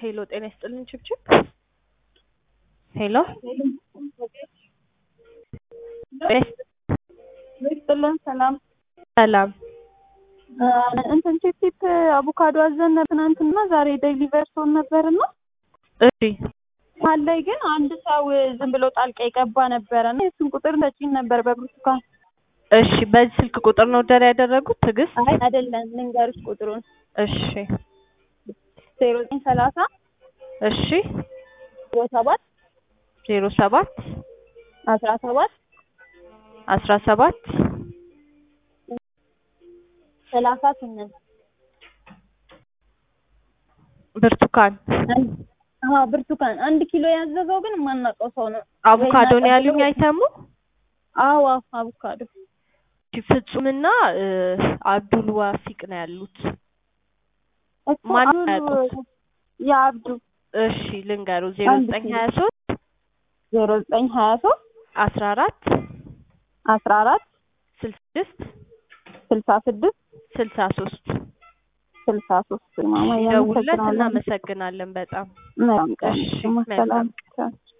ሄሎ ጤና ይስጥልን ችብችብ ሄሎ ይስጥልን ሰላም ሰላም እንትን ቺፕ አቮካዶ አዘን ትናንትና ዛሬ ዴሊቨር ሰውን ነበርና እሺ መሀል ላይ ግን አንድ ሰው ዝም ብሎ ጣልቃ የገባ ነበረ እና የሱን ቁጥር ሰጪኝ ነበር በብርቱካን እሺ በዚህ ስልክ ቁጥር ነው ደር ያደረጉት ትዕግስት አይ አይደለም ልንገርሽ ቁጥሩን እሺ ዜሮ ዘጠኝ ሰላሳ እሺ ዜሮ ሰባት ዜሮ ሰባት አስራ ሰባት አስራ ሰባት ሰላሳ ስምንት ብርቱካን አዎ ብርቱካን አንድ ኪሎ ያዘዘው ግን የማናውቀው ሰው ነው አቮካዶ ነው ያሉኝ አይተሙ አዎ አቮካዶ ፍጹምና አብዱል ዋፊቅ ነው ያሉት እኮ ማን አሁን ያውቁት? የአብዱ እሺ ልንገሩ ዜሮ አንድ ዘጠኝ ኪሎ። ሀያ ሶስት ዜሮ ዘጠኝ ሀያ ሶስት አስራ አራት አስራ አራት ስልሳ ስድስት ስልሳ ስድስት ስልሳ ሶስት ስልሳ ሶስት ማማ ደውለት ያመሰግናለን እናመሰግናለን በጣም መልካም ቀን እሺ፣ ሰላም